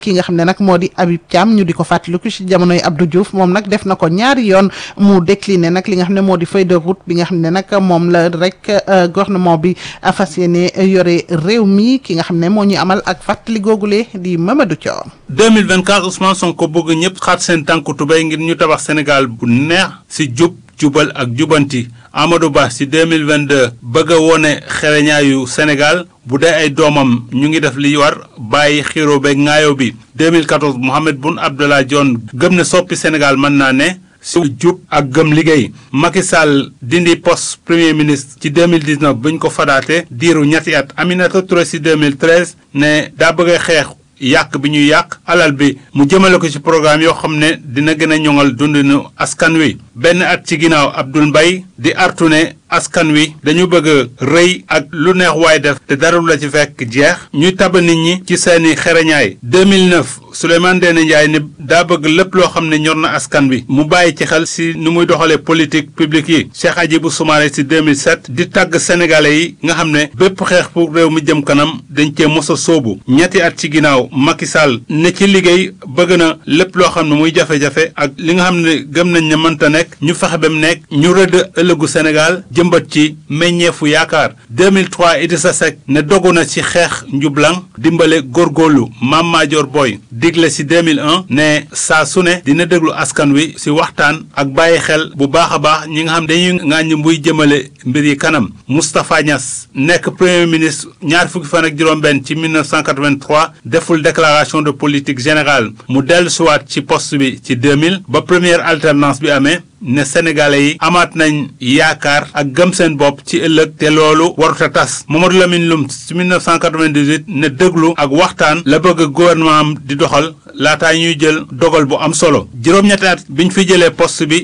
ki nga xam ne nag moo di Habib Thiam ñu di ko fàttaliku ci jamonoy Abdou Diouf moom nag def na ko ñaari yoon mu décliné nag li nga xam ne moo di feuille de route bi nga xam ne nag moom la rek gouvernement bi fas yéene yore réew mi ki nga xam ne moo ñu amal ak fàttali googule di Mamadou Thior. 2024 Ousmane Sonko bëgg ñëpp xaat seen tànku tubéy ngir ñu tabax Sénégal bu neex ci jub jubal ak jubanti Amadou Ba ci 2022 bëgg a wone xereñaayu Sénégal bu dee ay doomam ñu ngi def li war bàyyi xiro beeg ŋaayo bi 2014 Mohamed Boun Abdallah Dionne gëm ne soppi Sénégal mën naa ne si jub ak gëm liggéey Macky Sall dindi poste premier ministre ci 2019 bu ñu ko fadaate diiru ñetti at Aminata Touré ci 2013 ne daa bëgg a xeex yàq bi ñuy yàq alal bi mu jëmale ko ci programme yoo xam ne dina gën a ñoŋal dundinu askan wi benn at ci ginnaaw Abdoul Mbaye di artu ne askan wi dañu bëgg a rëy ak lu neex waay def te dara la ci fekk jeex ñuy taba nit ñi ci seeni xereñaay 2009 Souleymane Ndéné Ndiaye ne daa bëgg lépp loo xam ne ñor na askan wi mu bàyyi ci xel si nu muy doxalee politique publique yi Cheikh Hadjibou Soumaré si 2007 di tàgg sénégalais yi nga xam ne bépp xeex pour réew mi jëm kanam dañ cee mos a sóobu ñetti at ci ginnaaw Macky Sall ne ci liggéey bëgg na lépp loo xam ne muy jafe-jafe ak li nga xam ne gëm nañ ne mënta nekk ñu fexe ba mu nekk ñu rëdd ëllëgu Sénégal jëmbat ci meññeefu yaakaar 2003 Idrissa Seck ne dogu na ci xeex njublang dimbale góorgóorlu Mame Madior Boye digle ci 2001 ne saa su ne dina déglu askan wi ci waxtaan ak bàyyi xel bu baax a baax ñi nga xam dañuy ŋàññ mbuy jëmale mbir yi kanam Moustapha Niass nekk premier ministre ñaar fukki fan ak juróom-benn ci 1983 deful déclaration de politique générale mu dellu siwaat ci poste bi ci 2000 ba première alternance bi amee ne sénégalais yi amaat nañ yaakaar ak gëm seen bopp ci ëllëg te loolu warut a tas Mamadou Lamine Loum ci 1998 ne déglu ak waxtaan la bëgg gouvernement am di doxal laataa ñuy jël dogal bu am solo juróom-ñetti at biñ fi jëlee poste bi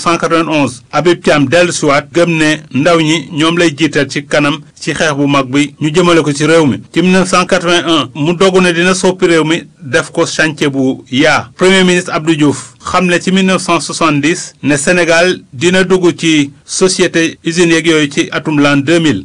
1991 Habib Thiam dellu siwaat gëm ne ndaw ñi ñoom lay jiital ci kanam ci xeex bu mag bi ñu jëmale ko ci réew mi ci 1981 mu dogu ne dina soppi réew mi def ko chantier bu yaa premier ministre Abdou Diouf xamle ci 1970 ne Sénégal dina dugg ci société usines yeeg yooyu ci atum l'an 2000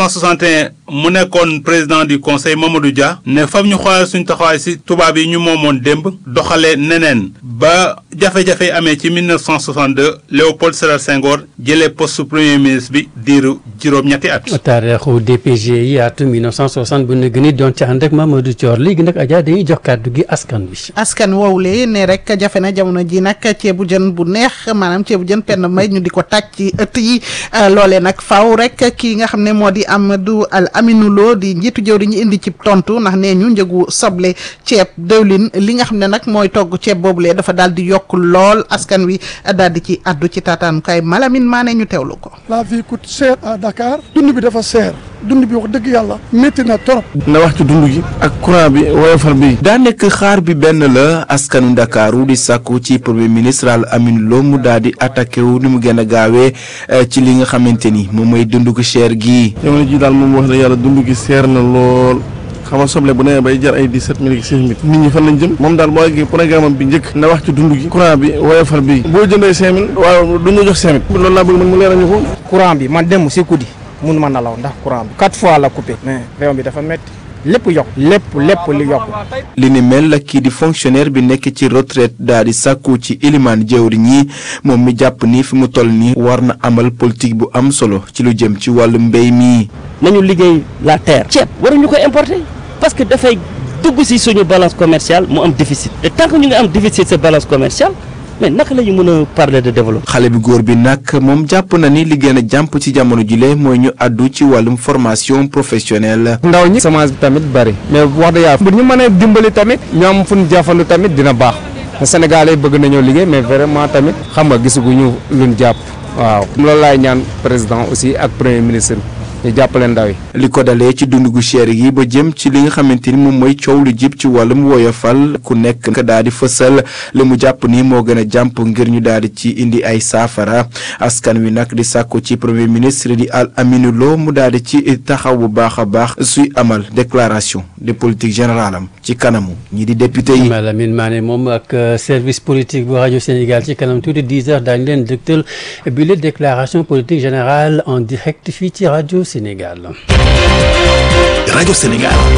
1961 mu nekkoon président du conseil Mamadou Dia ne fam ñu xoolal suñ taxawaay si tubaab yi ñu moomoon démb doxalee neneen ba jafe-jafe amee ci 1962 Léopold Sédar Senghor jëlee poste premier ministre bi diiru juróom-ñetti at. taarixu DPG yi atum 1960 bu ne gën a doon ci ànd ak Mamadou Thior léegi nag Adja dañuy jox kàddu gi askan wi. askan woowule ne rek jafe na jamono ji nag ceebu jën bu neex maanaam ceebu jën penn may ñu di ko tàcc ci ëtt yi loolee nag faaw rek kii nga xam ne moo di Amadou Al Aminou Lo di njiitu jëw di ñu indi ci tontu ndax nee ñu njëgu soble ceeb dëwlin li nga xam ne nag mooy togg ceeb boobulee dafa daal di yokk lool askan wi daal di ci addu ci taataanukaay Malamine Mané ñu teewlu ko. la vie coûte cher à Dakar dund bi dafa cher dund bi wax dëgg yàlla métti na trop. na wax ci dund gi ak courant bi woyofal bi. daa nekk xaar bi benn la askanu Ndakaaru di sàkku ci premier ministre Al Amine Lo mu daal di attaqué wu ni mu gën a gaawee ci li nga xamante ni moom mooy dund gu cher gii. jamono ji daal moom wax dëgg yàlla dund gi seer na lool. xam nga soble bu nee bay jar ay dix-sept mille six mille nit ñi fan lañ jëm moom daal boo eggee programme am bi njëkk na wax ci dund gi courant bi woyofal bi boo jëndee cinq mille waaw du ñu jox cinq mille loolu laa bëgg man mu leeral ñu ko courant bi man dem si guddi mun ma nalaw ndax courant bi quatre fois la coupé mais réew mi dafa métti lépp yokk lépp lépp li yokk li ni mel la kii di fonctionnaire bi nekk ci retraite daal di sàkku ci ilimaan jëwriñ ñi moom mi jàpp ni fi mu toll nii war na amal politique bu am solo ci lu jëm ci wàllu mbéy mi. nañu liggéey la terre. ceeb waruñu ko importer parce que dafay dugg ci suñu balance commerciale mu am déficit te tant que ñu ngi am déficit sa balance commerciale mais naka la ñu mën a parler de développement. xale bi góor bi nag moom jàpp na ni li gën a jàmp ci jamono jile mooy ñu àddu ci wàllum formation professionnelle. ndaw ñi semence bi tamit bari mais wax dëgg yàlla bu ñu mënee dimbali tamit ñu am fu ñu jafandu tamit dina baax Sénégalais bëgg nañoo liggéey mais vraiment tamit xam nga gisaguñu luñ jàpp waaw loolu laay ñaan président aussi ak premier ministre ñu jàppale ndaw yi. li ko dalee ci dund gu cher yi ba jëm ci li nga xamante ni moom mooy coow lu jib ci wàllum woyofal ku nekk nga daal di fësal li mu jàpp ni moo gën a jàmp ngir ñu daal di ci indi ay saafara askan wi nag di sàkku ci premier ministre di Al Amine Lo mu daal di ci taxaw bu baax a baax suy amal déclaration de politique générale am ci kanamu ñi di député yi. Malamine Mané moom ak service politique bu rajo Sénégal ci kanam tuuti 10 heures daañu leen dëgtal bi la déclaration politique générale en direct fii ci rajo Sénégal. rajo Sénégal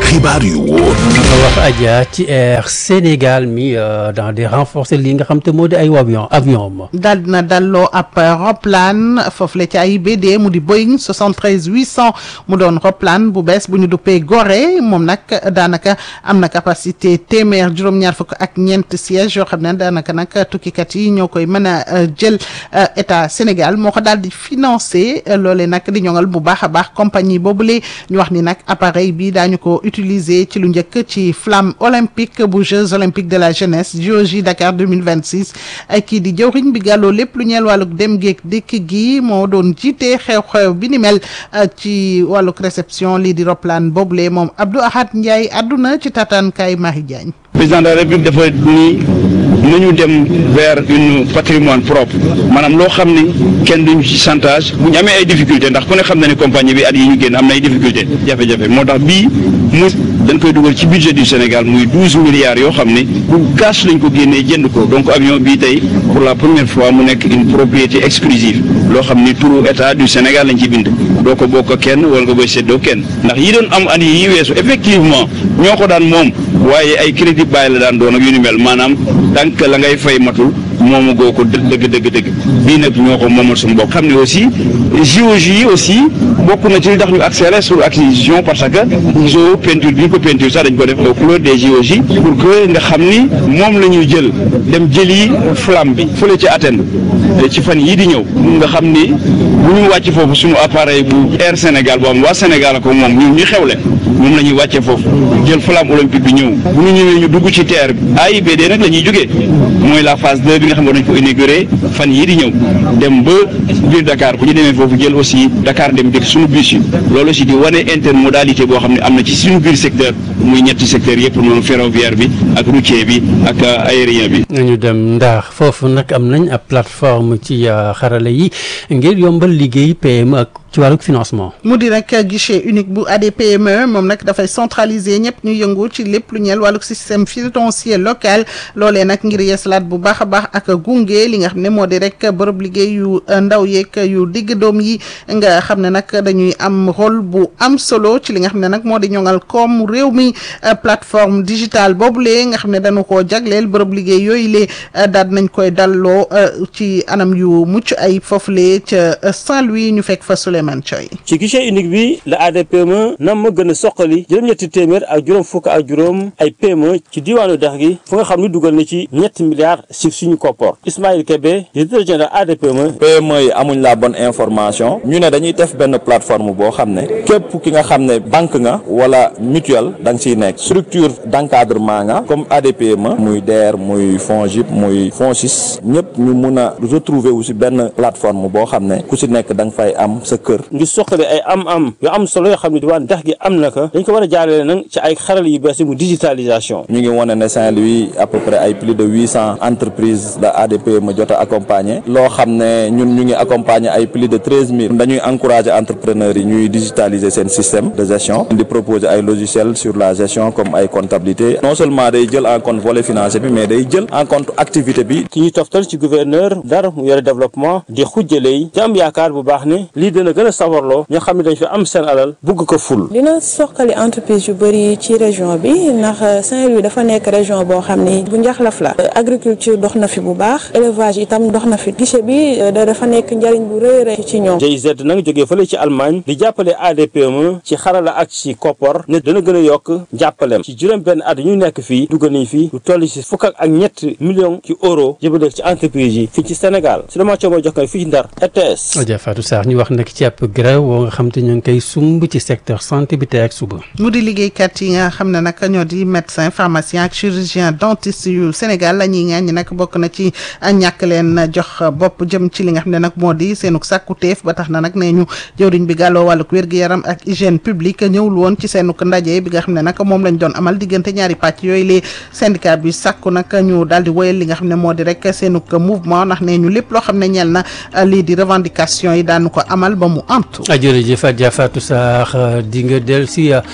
xibaar yu wóor wax Adja ci Air Sénégal mi dans des renforcer li nga xam te moo di ay avion avion ma daal dina dalloo ab roplaan foofu la ci AIBD mu di Boeing 73 800 mu doon roplaan bu bees bu ñu duppee Gorée moom nag daanaka am na capacité téeméer juróom-ñaar fukk ak ñeent siège yoo xam ne daanaka nag tukkikat yi ñoo koy mën a jël état Sénégal moo ko daal di financé loolee nag di ñoŋal bu baax a baax compagnie boobule ñu wax ni nag appareil bi daañu ko utiliser ci lu njëkk ci flamme olympique bu Jeux olympiques de la jeunesse JOJ Dakar 2026 ay kii di jëwriñ bi gàlloo lépp lu ñeel wàlluk dem géeg dikk gi moo doon jiite xew-xew bi ni mel ci wàlluk réception lii di roplaan boobule moom Abdou Ahad Ndiaye àdduna ci tataankaay Marie Diagne président de la république dafa ni nañu dem vers une patrimoine propre maanaam loo xam ni kenn duñu ci chantage bu ñu amee ay difficulté ndax ku ne xam na ne compagnie bi at yi ñu génn am na ay difficulté jafe-jafe moo tax bii mu dañ koy dugal ci budget du Sénégal muy douze milliards yoo xam ni bu cash lañ ko génnee jënd ko donc avion bii tey pour la première fois mu nekk une propriété exclusive loo xam ni turu état du Sénégal lañ ci bind doo ko bokk kenn wala nga koy séddoo kenn ndax yi doon am at yi weesu effectivement ñoo ko daan moom waaye ay crédit bàyyi la daan doon ak yu ni mel maanaam tànk la ngay fay matul moomu goo ko dëgg dëgg dëgg bii nag ñoo ko moomal suñu bopp xam ne aussi JOJ yi aussi bokk na ci li tax ñu accéléré sur acquisition parce que gisoo peinture bi ñu ko peinture sax dañ ko def aux couleurs des JOJ pour que nga xam ni moom la ñuy jël dem jëli flamme bi fële ci Athènes ci fan yii di ñëw nga xam ni bu ñu wàcc foofu suñu appareil bu Air Sénégal boo xam waa Sénégal ko moom ñun ñu xewle moom la ñuy wàcce foofu jël flamme olympique bi ñëw bu ñu ñëwee ñu dugg ci terre bi AIBD nag la ñuy jógee mooy la phase 2 bi nga xam ne dañ ko inauguré fan yii di ñëw dem ba biir Dakar bu ñu demee foofu jël aussi Dakar dem dikk suñu bus yi loolu aussi di wane intermodalité boo xam ne am na ci suñu biir secteur muy ñetti secteur yëpp noonu ferroviaire bi ak routier bi ak aérien bi. ñu dem ndax foofu nag am nañ ab plateforme ci xarala yi ngir yombal liggéey PME ak ci wàllu financement. mu di nag guichet unique bu ADPME moom nag dafay centraliser ñëpp ñu yëngu ci lépp lu ñeel wàllu système financier local loolee nag ngir yeesalaat bu baax a baax ak gunge li nga xam ne moo di rek bërëb liggéey yu ndaw yeeg yu digg doom yi nga xam ne nag dañuy am rôle bu am solo ci li nga xam ne nag moo di ñoŋal koom réew mi plateforme digitale boobulee nga xam ne dañu koo jagleel bërëb liggéey yooyu lee daal nañ koy dalloo ci anam yu mucc ay foofulee ca Saint-Louis ñu fekk fa Souleymane Thioy ci guichet unique bi la ADPME nam ma gën a soqali juróom-ñetti téeméer ak juróom fukk ak juróom ay PME ci diwaanu dex gi fu nga xam ne dugal na ci ñetti milliards si suñu koppor Ismaïl Kébé directeur général ADPME PME yi amuñ la bonne information ñu ne dañuy def benn plateforme boo xam ne képp ki nga xam ne banque nga wala mutuelle da nga siy nekk structure d'encadrement nga comme ADPME muy DER muy FONGIP muy FONSIS ñëpp ñu mun a retrouver wu si benn plateforme boo xam ne ku si nekk da nga fay am sa kër ngir soqali ay am-am yu am solo yoo xam ne diwaan dex gi am na ko dañ ko war a jaarale nag ci ay xaral yu bees yi mu digitalisation ñu ngi wane ne Saint-Louis à peu près ay plus de huit cent entreprises la ADPME jot a accompagner loo xam ne ñun ñu ngi accompagner ay plus de treize mille dañuy encourager entrepreneurs yi ñuy digitaliser seen système de gestion di proposer ay logiciels sur la gestion comme ay comptabilité non seulement day jël en compte volet financier bi mais day jël en compte activité bi ki ñuy toftal ci gouverneur dara mu yore développement di xujjaley ci am yaakaar bu baax ne lii dina gën a sawarloo ñoo xam ne dañ fi am seen alal bugg ko ful dina soqali entreprise yu bëri ci région bi ndax Saint-Louis dafa nekk région boo xam ni bu njaxlaf la agriculture dox na fi bu baax élevage itam dox na fi guichet bi dafa nekk njariñ bu rëy rëy ci ñoom GIZ nag jógee fële ci Allemagne di jàppale ADPME ci xarala ak ci koppor ne dana gën a yokk jàppalem ci juróom benn at ñu nekk fii dugg nañ fii lu toll ci fukk ak ñett millions ci euro jëbale ci entreprise yi fii ci Sénégal su dama coomo jox ko fii ci Ndar RTS Adja Fatou Sarr ñu wax nag ci ab grève woo nga xam te ñu ngi koy sumb ci secteur santé bi tey ak suba mu di liggéeykat yi nga xam ne nag ñoo di médecin pharmacien ak chirurgien dentiste yu Sénégal la ñuy ŋaañ nag bokk na ci ñàkk leen jox bopp jëm ci li nga xam ne nag moo di seenuk sàkkuteef ba tax na nag nee ñu jëwriñ bi gàlloo wàlluk wér-gu-yaram ak hygiène publique ñëwul woon ci seenuk ndaje bi nga xam ne nag moom lañ doon amal diggante ñaari pàcc yooyu les syndicat bi sàkku nag ñu daal di woyal li nga xam ne moo di rek seenuk mouvement ndax nee ñu lépp loo xam ne ñeel na lii di revendication yi daanu ko amal ba mu antu jërëjëf Adja Fatou Sarr di nga del si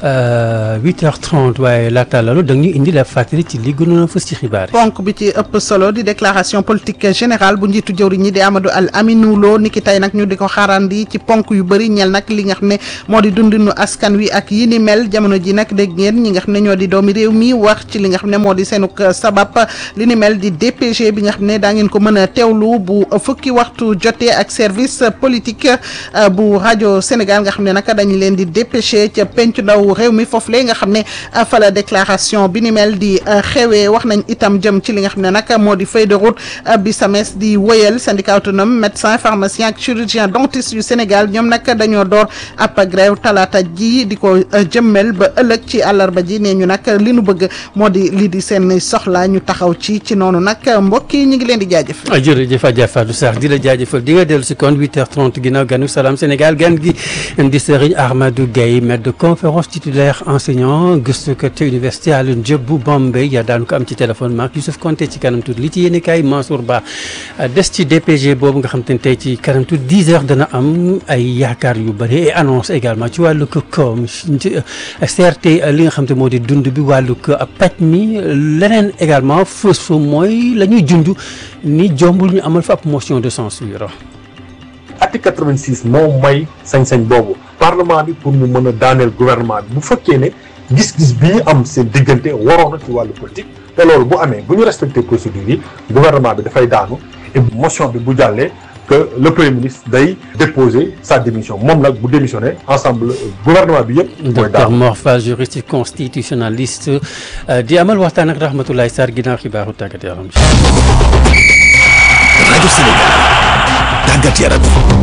8h30 waaye laata loolu da ñu indi la fàttali ci li gënoon a fës ci xibaar yi. ponk bi ci ëpp solo di déclaration politique générale bu njiitu jëwriñ ñi di Amadou Al Aminou Lo niki tey nag ñu di ko xaarandi ci ponk yu bëri ñel nag li nga xam ne moo di dundinu askan wi ak yi ni mel jamono ji nag dégg ngeen ñi nga xam ne ñoo di doomi réew mi wax ci li nga xam ne moo di seenuk sabab li ni mel di DPG bi nga xam ne daa ngeen ko mën a teewlu bu fukki waxtu jotee ak service politique bu rajo Sénégal nga xam ne nag dañu leen di dépêché ca pencu ndaw réew mi foofu le nga xam ne fa la déclaration bi ni mel di xewee wax nañ itam jëm ci li nga xam ne nag moo di feuille de route bi SAMES di wëyal syndicat autonome médecin pharmacien ak chirurgien dentiste yu Sénégal ñoom nag dañoo door ab grève talaata ji di ko jëmmel ba ëllëg ci àllarba ji nee ñu nag li nu bëgg moo di lii di seen soxla ñu taxaw ci ci noonu nag mbokk yi ñu ngi leen di jaajëf. jërëjëf Adja Fatou Sarr di la jaajëfal di nga dellu si kon 8h30 ginnaaw ganu salaam Sénégal gan gi di Serigne Ahmadou Gueye maître de conférence titulaire enseignant gëstukat ca université Alioune Diop bu Bombay yaa daanu ko am ci téléphone maak Youssouf Konté ci kanam tuuti li ci yéen kaay Mansour Ba des ci DPG boobu nga xam te ne tey ci kanam tuuti 10 heures dana am ay yaakaar yu bëri et annonce également ci wàllu ko koom CRT li nga xam te moo di dund bi wàllu ko paj mi leneen également fës fa mooy la ñuy junj ni jombul ñu amal fa ab motion de censure article 86 moo may sañ-sañ boobu parlement bi pour mu mën a daaneel gouvernement bi bu fekkee ne gis-gis bi ñu am seen diggante waroon na ci wàllu politique te loolu bu amee bu ñu respecté procédure yi gouvernement bi dafay daanu et motion bi bu jàllee que le premier ministre day déposer sa démission moom nag bu démissionné ensemble gouvernement bi yëpp. mooy docteur daanu Mor Fall juriste constitutionnaliste di amal waxtaan ak Rahmatoulaye Sarr ginnaaw xibaaru tàggat yaram rajo Sénégal tàggat yaram.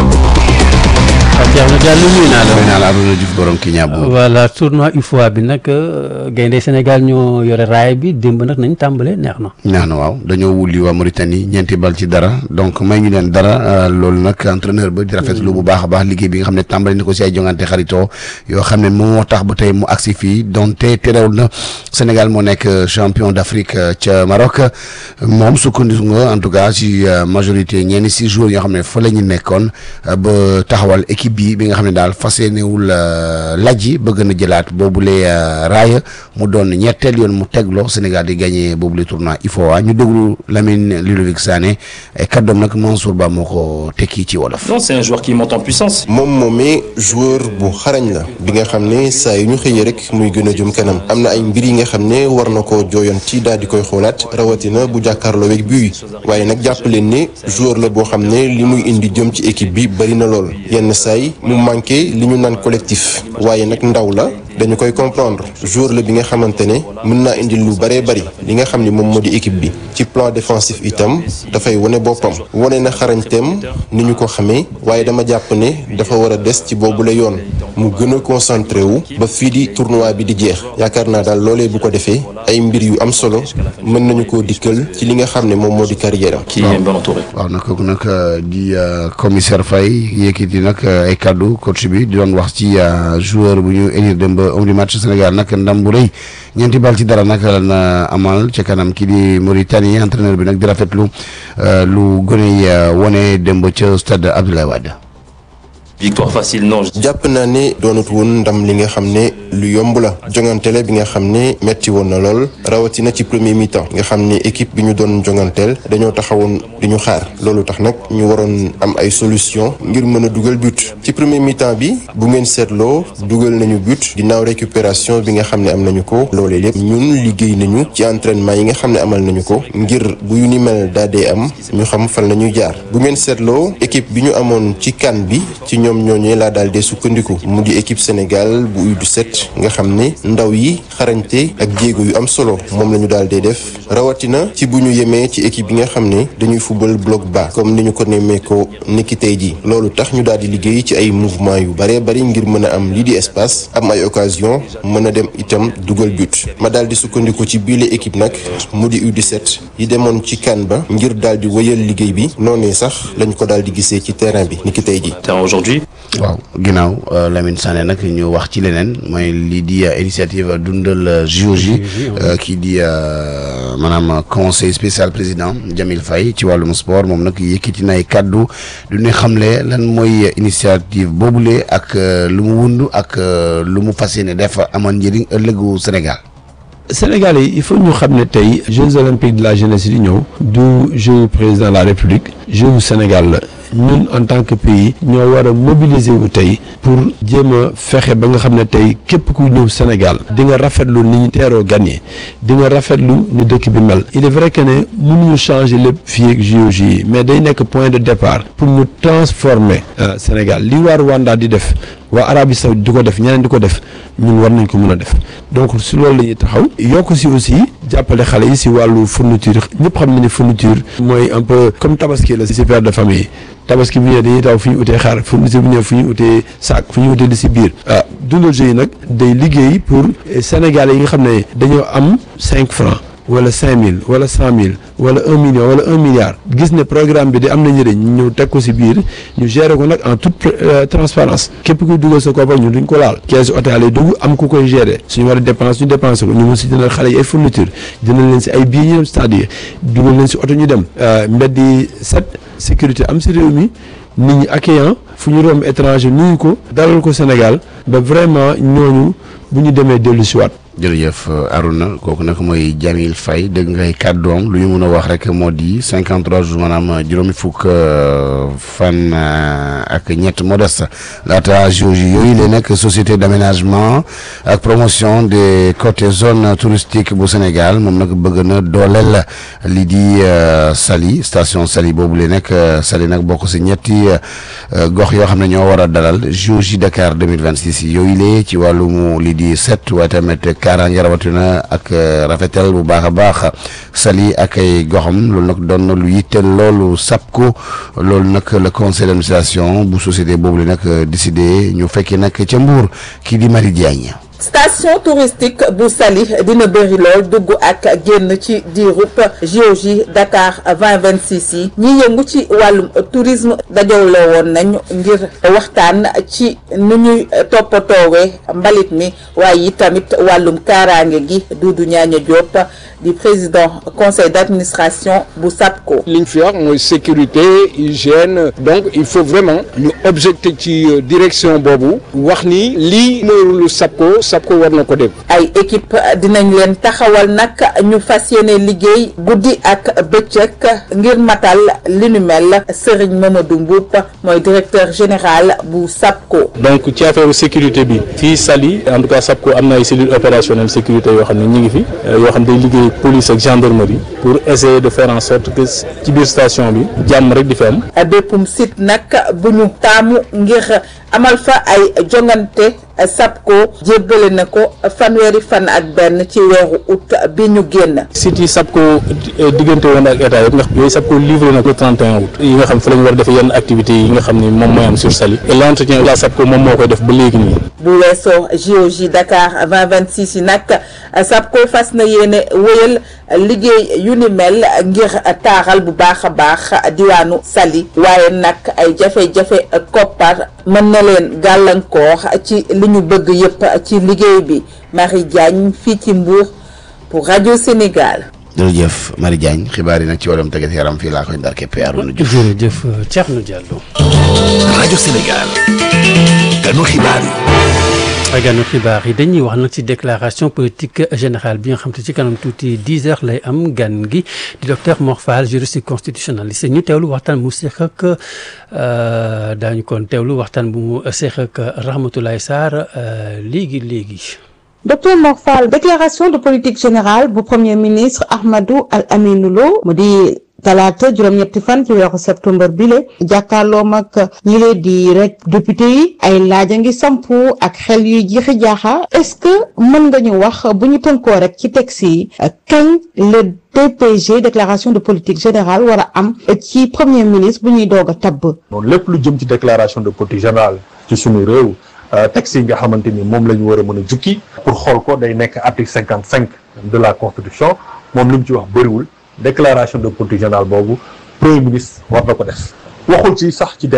Thierno Diallo nuyu naa la. nuyu naa la Arouna Diouf borom ki ñaab voilà tournoi UFOA bi nag gaynde Sénégal ñoo yore raay bi démb nag nañ tàmbale neex na. neex na waaw dañoo wulli waa Mauritanie ñeenti bal ci dara donc may ñu leen dara loolu nag entraîneur ba di rafetlu bu baax a baax liggéey bi nga xam ne tàmbali na ko si ay jongante xaritoo yoo xam ne moom moo tax ba tey mu agsi fii donte terewul na Sénégal moo nekk champion d'Afrique ca Maroc moom sukkandiku nga en tout cas si majorité ñenn si joueurs yoo xam ne fa la ñu nekkoon ba taxawal équipe bi bi nga xam ne daal fas yéenewul lajji bëgg na jëlaat boobule raaya mu doon ñetteel yoon mu tegloo Sénégal di gagné boobule tournoi IFOA ñu déglu Lamine Ludovic Sané ay kàddoom nag Mansour Ba moo ko tekki ci wolof. non c'est un joueur qui monte en puissance. moom moomee joueur bu xarañ la bi nga xam ne saa yu ñu xëyee rek muy gën a jëm kanam am na ay mbir yi nga xam ne war na koo jooyoon ci daal di koy xoolaat rawatina bu jàkkaarloo weeg bii waaye nag jàpp leen ne joueur la boo xam ne li muy indi jëm ci équipe bi bari na lool yenn saay mu manqué li ñu naan collectif waaye nag ndaw la dañu koy comprendre joueur la bi nga xamante ne mën naa indi lu bëree bëri li nga xam ni moom moo di équipe bi ci plan défensif itam dafay wane boppam wane na xarañteem ni ñu ko xamee waaye dama jàpp ne dafa war a des ci boobu la yoon mu gën a concentré wu ba fii di tournoi bi di jeex yaakaar naa daal loolee bu ko defee ay mbir yu am solo mën nañu koo dikkal ci li nga xam ne moom moo di carrière am. qui est bien entouré. waaw nag kooku nag di commissaire Faye yëkkati nag ay kaddu coach bi di doon wax ci joueur bu ñu élire dem ba homme du match Sénégal nag ndam bu rëy ñeenti bal ci dara nag na amal ca kanam kii di Mauritanie entraîneur bi nag di rafetlu lu gën a wone dem ba ca stade Abdoulaye Wade. victoire facile non. jàpp naa ne doonut woon ndam li nga xam ne lu yomb la jonganteel bi nga xam ne metti woon na lool rawatina ci premier mi-temps nga xam ne équipe bi ñu doon jonganteel dañoo taxawoon di ñu xaar loolu tax nag ñu waroon am ay solution ngir mën a dugal but ci premier mi-temps bi bu ngeen seetloo dugal nañu but ginnaaw récupération bi nga xam ne am nañu ko loolee lépp ñun liggéey nañu ci entraînement yi nga xam ne amal nañu ko ngir bu yu ni mel daa dee am ñu xam fan la ñuy jaar bu ngeen seetloo équipe bi ñu amoon ci CAN bi ci ñoom ñooñee laa daal dee sukkandiku mu di équipe Sénégal bu U17 nga xam ne ndaw yi xarañte ak jéego yu am solo moom la ñu daal dee def rawatina ci bu ñu yemee ci équipe bi nga xam ne dañuy fubal bloc bas comme ni ñu ko nemmee ko niki tey ji loolu tax ñu daal di liggéey ci ay mouvement yu baree bari ngir mën a am lii di espace am ay occasion mën a dem itam dugal but ma daal di sukkandiku ci biile équipe nag mu di U17 yi demoon ci CAN ba ngir daal di wëyal liggéey bi noonee sax lañ ko daal di gisee ci terrain bi niki tey ji aujourd'hui waaw ginnaaw Lamine Sané nag ñu wax ci leneen mooy lii di initiative dundal JOJ kii di maanaam conseil spécial président Jamil Faye ci wàllum sport moom nag yëkkati na ay kàddu du ñu xamle lan mooy initiative boobule ak lu mu wund ak lu mu fas yéene def amoon njëriñ ëllëgu Sénégal. Sénégal yi il faut ñu xam ne tey Jeux olympiques de la jeunesse di ñëw du jeu président de la République jeu Sénégal la. ñun en tant que pays ñoo war a mobiliser wu tey pour jéem a fexe ba nga xam ne tey képp ku ñëw Sénégal di nga rafetlu ni ñu teeroo gan yi di nga rafetlu ni dëkk bi mel il est vrai que ne mënuñu changer lépp fii ak JOJ yi mais day nekk point de départ pour ñu transformer Sénégal li waa Rwanda di def waa Arabie Saoudite di ko def ñeneen di ko def ñun war nañ ko mën a def donc si loolu la ñuy taxaw yokk si aussi jàppale xale yi si wàllu fourniture ñëpp xam na ni fourniture mooy un peu comme tabaski la si père de famille tabaski bu ñëwee dañuy taw fu ñu utee xaar fourniture bu ñëwee fu ñu utee sac fu ñu utee di si biir ah dundal yi nag day liggéey pour Sénégalais yi nga xam ne dañoo am cinq francs wala cinq mille wala cent mille wala un million wala un milliard gis ne programme bi di am na njëriñ ñu ñëw teg ko si biir ñu gérer ko nag en toute transparence képp kuy dugal sa koppar ñu duñ ko laal kees hôtel yi dugg am ku koy gérer suñu war a dépense ñu dépensé ko ñu mun si jëndal xale yi ay fourniture jëndal leen si ay billets ñu dem stade yi dugal leen si oto ñu dem mbedd yi set sécurité am si réew mi nit ñi accueillant fu ñu romb étranger nuyu ko dalal ko Sénégal ba vraiment ñooñu bu ñu demee dellu si waat jërëjëf Aruna kooku nag mooy Jamil Faye dégg ngay kàddoom lu ñu mën a wax rek moo di 53 jours maanaam juróomi fukk fan ak ñett moo des laata JOJ yooyu la nag société d'aménagement ak promotion des côtés zone touristique bu Sénégal moom nag bëgg na dooleel lii di Saly station Saly boobu la nag Saly nag bokk si ñetti gox yoo xam ne ñoo war a dalal JOJ Dakar 2026 yooyu la ci wàllum lii di set waaye tamit. kaaraange rawatina ak rafetal bu baax a baax Saly ak ay goxam loolu nag doon na lu yitteel loolu SAPCO loolu nag le conseil d'administration bu société boobu la nag décidé ñu fekkee nag ca Mbour kii di Marie Diagne. station touristique bu Saly dina bëri lool dugg ak génn ci diirub JOJ Dakar 2026 yi ñi yëngu ci wàllum tourisme dajawloo woon nañ ngir waxtaan ci nu ñuy toppatoowee mbalit mi waaye yi tamit wàllum kaaraange gi Doudou Ñaaña Diop di président conseil d'administration bu SAPCO. li ñu fi wax mooy sécurité hygiène donc il faut vraiment ñu objecté ci direction boobu wax ni lii mooy lu SAPCO. SAPCO war na ko def. ay équipe dinañ leen taxawal nag ñu fas yéene liggéey guddi ak bëccëg ngir matal li nu mel Serigne Mamadou Mboup mooy directeur général bu SAPCO. donc ci affaire sécurité bi fii Saly en tout cas SAPCO am na ay cellules opérationnelles sécurité yoo xam ne ñu ngi fi yoo xam ne day liggéey police ak gendarmerie pour essayer de faire en sorte que ci biir station bi jàmm rek di fi am. béppum site nag bu ñu taamu ngir amal fa ay jongante. SAPCO jébbale na ko fanweeri fan ak benn ci weeru août bi ñu génn. sites yi SAPCO diggante woon ak état yëpp nga xam yooyu SAPCO livré na ko 31 août yi nga xam fa la ñu war a defee yenn activités yi nga xam ni moom mooy am sur Saly et l'entretien la SAPCO moom moo koy def ba léegi nii. bu weesoo JOJ Dakar 2026 yi nag SAPCO fas na yéene wéyal liggéey yu ni mel ngir taaral bu baax a baax diwaanu Saly waaye nag ay jafe-jafe koppar mën na leen gàllankoor ci li ñu bëgg yëpp ci liggéey bi Marie Diagne fii ci Mbour pour rajo Sénégal. jërëjëf Marie Diagne xibaar yi nag ci wàllum tëggat yaram fii laa koy ndar keppe Arouna Diouf. jërëjëf Thierno Diallo. rajo Sénégal. ganu xibaar yi. ganu xibaar yi dañuy wax nag ci déclaration politique générale bi nga xam te ci kanam tuuti 10 heures lay am gan gi di docteur Mor Fall juriste constitutionnaliste ñu teewlu waxtaan mu seq ak daañu kon teewlu waxtaan bu mu seq ak Rahmatoulaye Sarr léegi léegi. docteur Mor Fall déclaration de politique générale bu premier ministre Ahmadou Al Aminou Lo mu di. talaata juróom-ñetti fan ci weeru septembre bile jàkkaarloo mag ñi leen di rek député yi ay laaj a ngi sampu ak xel yuy jiixi jaaxa est-ce que mën nga ñu wax bu ñu tënkoo rek ci texte yi kañ le DPG déclaration de politique générale war a am ci premier ministre bu ñuy doog a tabb. noonu lépp lu jëm ci déclaration de politique générale ci suñu réew texte yi nga xamante ni moom la ñu war a mën a jukki pour xool ko day nekk article cinquante cinq de la constitution moom li mu ci wax bëriwul. déclaration de politique générale boobu premier ministre war na ko def waxul ci sax ci délai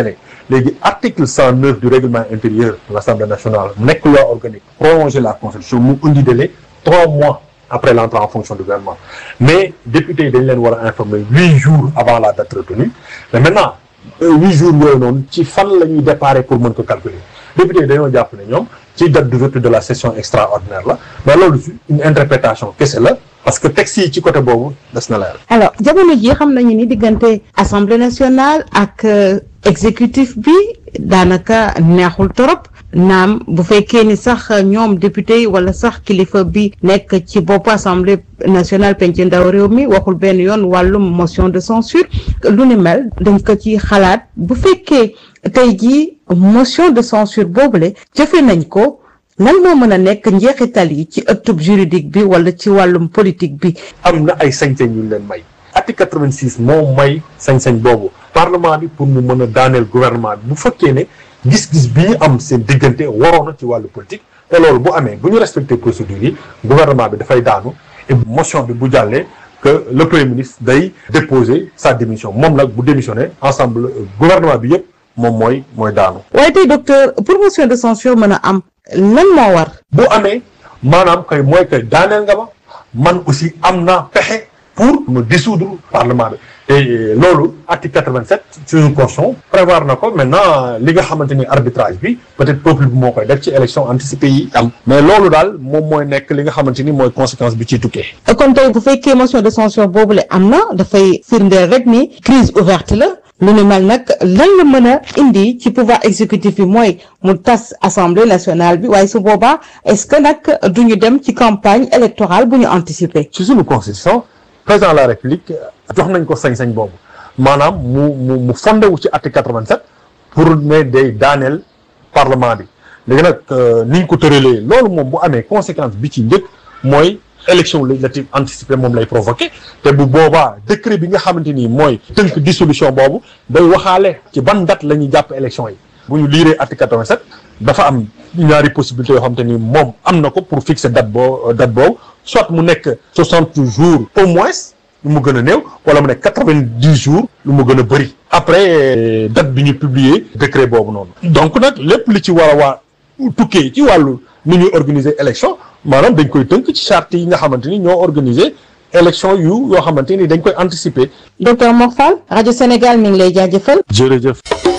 léegi article 109 du règlement intérieur de l'Assemblée nationale mu nekk loi organique prolonger la constitution mu indi délai trois mois après l'entrée en fonction du gouvernement mais député yi dañ leen war a informer huit jours avant la date retenue mais maintenant huit jours yooyu noonu ci fan la ñuy déparé pour mën ko calculer député yi dañoo jàpp ne ñoom ci date d'ouverture de la session extraordinaire la mais loolu une interprétation kese la parce que texte yi ci côté boobu des na leer. alors jamono ji xam nañu ni diggante assemblée nationale ak exécutif bi daanaka neexul torop naam bu fekkee ni sax ñoom député yi wala sax kilifa bi nekk ci bopp assemblée nationale penc ndaw réew mi waxul benn yoon wàllum motion de censure lu ni mel dañ ko ci xalaat bu fekkee tey jii motion de censure boobule jëfe nañ ko lan moo mën a nekk njeexital yi ci ëttub juridique bi wala ci wàllum politique bi. am na ay sañ-sañ yu ñu leen may. article 86 moo may sañ-sañ boobu parlement bi pour mu mën a daaneel gouvernement bi bu fekkee ne gis-gis bi ñu am seen diggante waroon na ci wàllu politique te loolu bu amee bu ñu respecté procédure yi gouvernement bi dafay daanu et motion bi bu jàllee que le premier ministre day déposer sa démission moom nag bu démissionné ensemble gouvernement bi yëpp moom mooy mooy daanu. waaye tey docteur pour motion de censure mën a am lan moo war. bu amee maanaam kay mooy kay daaneel nga ma man aussi am naa pexe pour me dissoudre parlement bi te loolu article 87 suñu constitution prévoir na ko maintenant li nga xamante ni arbitrage bi peut-être peuple bi moo koy def ci élection anticipée yi am mais loolu daal moom mooy nekk li nga xamante ni mooy conséquence bi ciy tukkee kon tey bu fekkee motion de censure boobule am na dafay firndeel rek ni crise ouverte la lu ni mel nag lan la mën a indi ci pouvoir exécutif bi mooy mu tas assemblée nationale bi waaye su boobaa est-ce que nag duñu dem ci campagne électorale bu ñu anticiper. ci suñu constitution président de la république jox nañ ko sañ-sañ boobu maanaam mu mu mu fondé wu ci article 87 pour ne day daaneel parlement bi léegi nag ni ñu ko tëralee loolu moom bu amee conséquence bi ci njëkk mooy élection législative anticipée moom lay provoqué te bu boobaa décret bi nga xamante ni mooy tënk dissolution boobu day waxaale ci ban date la ñuy jàpp élection yi bu ñu liiree article 87 dafa am ñaari possibilité yoo xamante ni moom am na ko pour fixer date boo date boobu soit mu nekk 60 jours au moins lu mu gën a néew wala mu nekk 90 jours lu mu gën a bëri après date bi ñu publier décret boobu noonu donc nag lépp li ci war a waa tukkee ci wàllu ni ñuy organiser élection maanaam dañ koy tënk ci charte yi nga xamante ni ñoo organiser élection yu yoo xamante ni dañ koy anticiper. docteur Mor Fall rajo Sénégal mi ngi lay jaajëfal. jërëjëf.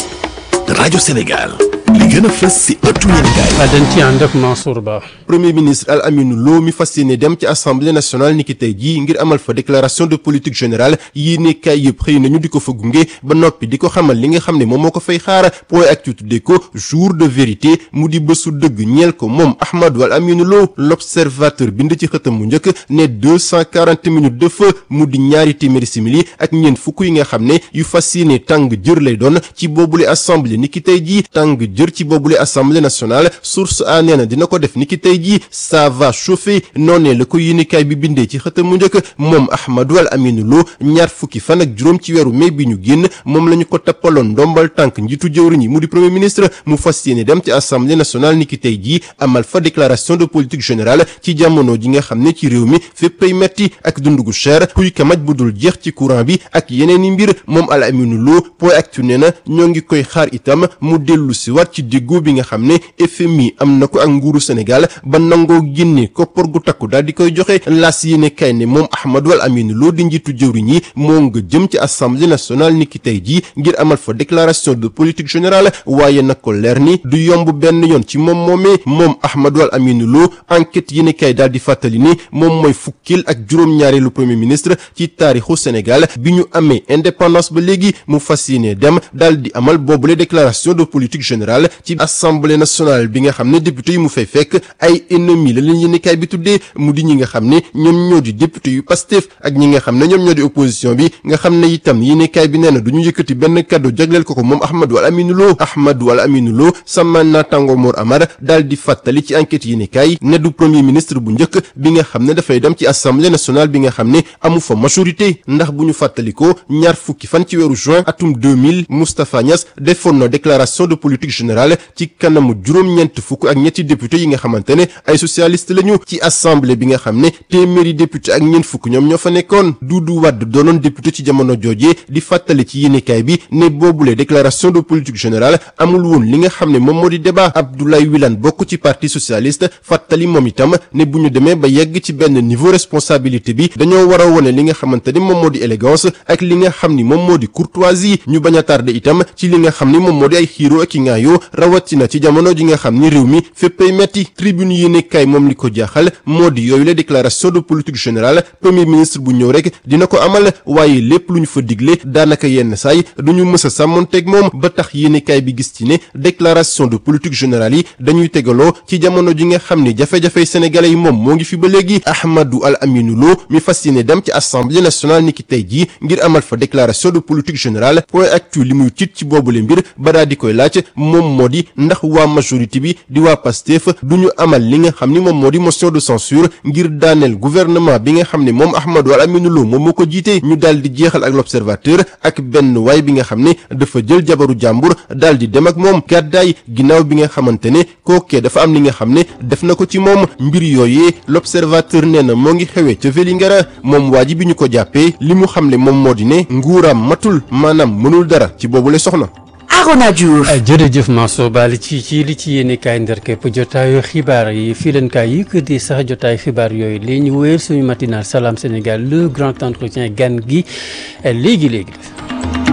rajo Sénégal. li gën a fës si ëttu yéenekaay. dañ ci ànd ak Mansour Ba. premier ministre Al Aminu Lo mi fas yéene dem ci assemblée nationale niki tey jii ngir amal fa déclaration de politique générale yéenekaay yëpp xëy nañu di ko fa gunge ba noppi di ko xamal li nga xam ne moom moo ko fay xaar point actu tuddee ko jour de vérité mu di bésu dëgg ñeel ko moom Ahmadou Al Aminu Lo l'observateur bind ci xëtam mu njëkk ne deux cent quarante minutes de feu mu di ñaari téeméeri simili ak ñeent fukk yi nga xam ne yu fas yéene tàng jër lay doon ci boobule assemblée niki tey jii tàng jër ci boobule assemblée nationale source a nee na dina ko def niki tey jii ça va chauffer noonee la ko yéenekaay bi bindee ci xëtam mu njëkk moom Ahmadou Al Aminu Lo ñaar fukki fan ak juróom ci weeru mai bi ñu génn moom la ñu ko tappaloon ndombal tànk njiitu jëwriñ yi mu di premier ministre mu fas yéene dem ci assemblée nationale niki tey jii amal fa déclaration de politique générale ci jamono ji nga xam ne ci réew mi féppay metti ak dund gu cher kuy kamaj bu dul jeex ci courant bi ak yeneen i mbir moom Al Aminu Lo point actu nee na ñoo ngi koy xaar itam mu dellu si waat ci déggoo bi nga xam ne FMI am na ko ak nguuru Sénégal ba nangoo génne koppar gu takku daal di koy joxe laas yéene kay ne moom Ahmadou Al Aminu Lo di njiitu jëwriñ yi moo nga jëm ci assemblée nationale niki tey jii ngir amal fa déclaration de politique générale waaye nag ko leer ni du yomb benn yoon ci moom moomee moom Ahmadou Al Aminu Lo enquête yéene kay daal di fàttali ni moom mooy fukkil ak juróom-ñaareelu premier ministre ci taarixu Sénégal bi ñu amee indépendance ba léegi mu fas yéene dem daal di amal boobule déclaration de politique générale ci assemblée nationale bi nga xam ne député yi mu fay fekk ay ennemis la leen yéenekaay bi tuddee mu di ñi nga xam ne ñoom ñoo di député yu Pastef ak ñi nga xam ne ñoom ñoo di opposition bi nga xam ne itam yéenekaay bi nee na du ñu yëkkati benn kàddu jagleel ko ko moom Ahmadou Al Aminu Lo Ahmadou Al Aminu Lo sama naataango Mor Amar daal di fàttali ci enquête yéenekaay ne du premier ministre bu njëkk bi nga xam ne dafay dem ci assemblée nationale bi nga xam ne amu fa majorité ndax bu ñu fàttalikoo ñaar fukki fan ci weeru juin atum 2000 Moustapha Niass defoon na déclaration de politique générale général ci kanamu juróom-ñeent fukk ak ñetti député yi nga xamante ne ay socialiste lañu ci assemblée bi nga xam ne téeméeri député ak ñeent fukk ñoom ñoo fa nekkoon Doudou Wade doonoon député ci jamono jooje di fàttali ci yéenekaay bi ne boobule déclaration de politique générale amul woon li nga xam ne moom moo di débat Abdoulaye Wilane bokk ci parti socialiste fàttali moom itam ne bu ñu demee ba yegg ci benn niveau responsabilité bi dañoo war a wone li nga xamante ni moom moo di élégance ak li nga xam ni moom moo di courtoisie ñu bañ a tardé itam ci li nga xam ni moom moo di ay xiiro ak i ngaayoo rawatina ci jamono ji nga xam ni réew mi féppay metti tribune yéenekaay moom li ko jaaxal moo di yooyu la déclaration de politique générale premier ministre bu ñëw rek dina ko amal waaye lépp lu ñu fa digle daanaka yenn saay duñu mës a sàmmonteeg moom ba tax yéenekaay bi gis ci ne déclaration de politique générale yi dañuy tegaloo ci jamono ji nga xam ni jafe-jafey sénégalais yi moom moo ngi fi ba léegi Ahmadou Al Aminou Lo mi fas yéene dem ci assemblée nationale niki tey jii ngir amal fa déclaration de politique générale point actu li muy tiit ci boobule mbir ba daa di koy laaj moom moo di ndax waa majorité bi di waa Pastef du ñu amal li nga xam ni moom moo di motion de censure ngir daaneel gouvernement bi nga xam ne moom Ahmadou Al Aminou Lo moom moo ko jiite ñu daal di jeexal ak l'observateur ak benn waay bi nga xam ne dafa jël jabaru jàmbur daal di dem ak moom gàddaay ginnaaw bi nga xamante ne kookee dafa am li nga xam ne def na ko ci moom mbir yooyee l'observateur nee na moo ngi xewee ca Vélingara moom waa ji bi ñu ko jàppee li mu xam ne moom moo di ne nguuraam matul maanaam mënul dara ci boobule soxna. Arona Diouf jërëjëf Mansour Bali ci ci li ci yéene kaay ndar képp jotaayu xibaar yi fii leen kaay yi que di sax jotaayu xibaar yooyu léegi ñu wéyal suñu matinal Salam Sénégal le grand entretien gan gi léegi léegi.